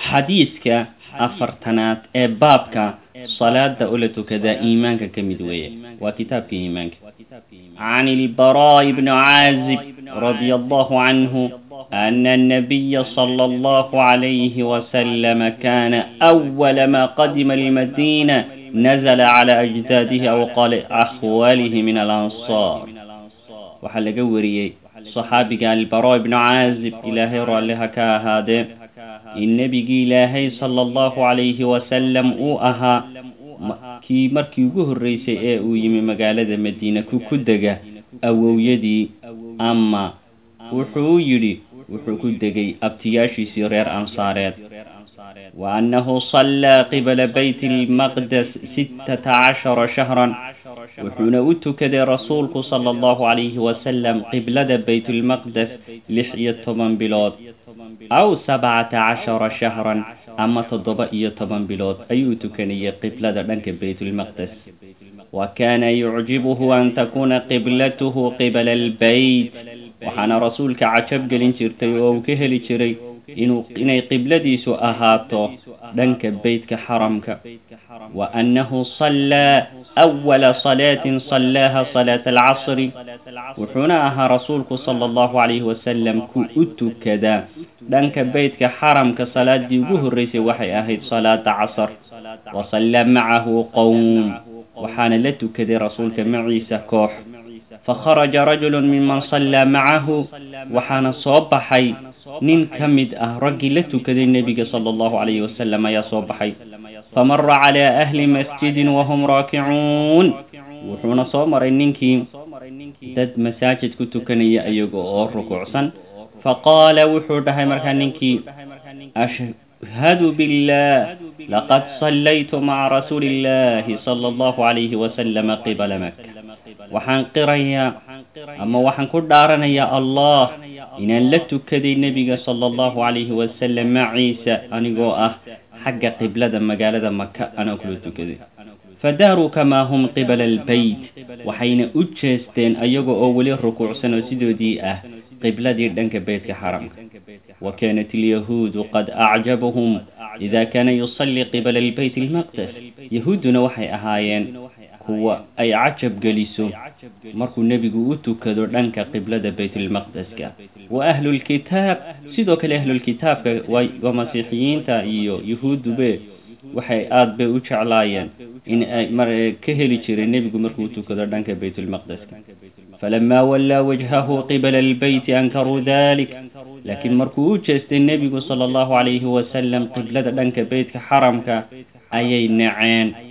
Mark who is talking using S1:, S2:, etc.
S1: xadiidka afartanaad ee baabka salaada ula tukadaa iimaanka ka mid weeye waa kitaabka iimaanka can ilbaraa'i bni caazib radia allahu canhu ana annabiya sala allahu calayhi wasalama kana awala ma qadima almadiina nazla cala ajdaadihi aw qala akhwaalihi min alansaar waxaa laga wariyey saxaabiga albara ibnu caazib ilaahay raalliha ka ahaadee in nebigii ilaahay sala allahu calayhi wasalam uu ahaa kii markii ugu horreysay ee uu yimi magaalada madiina ku ku dega awowyadii ama wuxuu yidhi wuxuu ku degay abtiyaashiisii reer ansaareed wa annahu sallaa qibala bayt almaqdes sittata cashara shahran wuxuuna u tukaday rasuulku sala allahu calayhi wasalam qiblada baytulmaqdes lix iyo toban bilood aw sabcata cashara shahran ama toddoba iyo toban bilood ayuu tukanayay qiblada dhanka baytulmaqdes wa kaana yucjibuhu an takuuna qiblatuhu qibala albeyt waxaana rasuulka cajab gelin jirtay oo uu ka heli jiray inuu inay qibladiisu ahaato dhanka beytka xaramka wa annahu sallaa awala salaatin sallaaha salaata alcasri wuxuuna ahaa rasuulku sala allahu calayhi wasalam ku u tukadaa dhanka beytka xaramka salaadii ugu horreysay waxay ahayd salaada casar wa sallaa macahu qowm waxaana la tukaday rasuulka maciisa koox fakharaja rajulu minman sallaa macahu waxaana soo baxay nin ka mid ah raggii la tukaday nebiga sala allahu calayhi wasalam ayaa soo baxay famara calaa ahli masjidin wahum raakicuun wuxuuna soo maray ninkii dad masaajid ku tukanaya iyaga oo rukuucsan faqaala wuxuu dhahay markaa ninkii ashhadu billah laqad sallaytu maca rasuuli illahi sala allahu calayhi wasalama qibala maka waxaan qirayaa ama waxaan ku dhaaranayaa allah inaan la tukaday nebiga sala allahu calayhi wasalam maciisa anigoo ah xagga qiblada magaalada maka anaa kula tukaday fadaaruu kamaa hum qibala albeyt waxayna u jeesteen ayaga oo weli rukuucsan oo sidoodii ah qibladii dhanka beytka xaramka wa kaanat alyahuudu qad acjabahum ida kaana yusallii qibala albeyt almaqdes yahuudduna waxay ahaayeen kuwa ay cajab geliso markuu nebigu u tukado dhanka qiblada baytulmaqdeska wa ahlulkitaab sidoo kale ahlulkitaabka waa masiixiyiinta iyo yahuuddube waxay aada bay u jeclaayeen in ay mar ka heli jireen nebigu markuu tukado dhanka baytulmaqdeska falamaa wallaa wajhahu qibala albeyti ankaruu dalik laakiin markuu u jeestay nebigu sala allahu calayhi wasalam qiblada dhanka beytka xaramka ayay naceen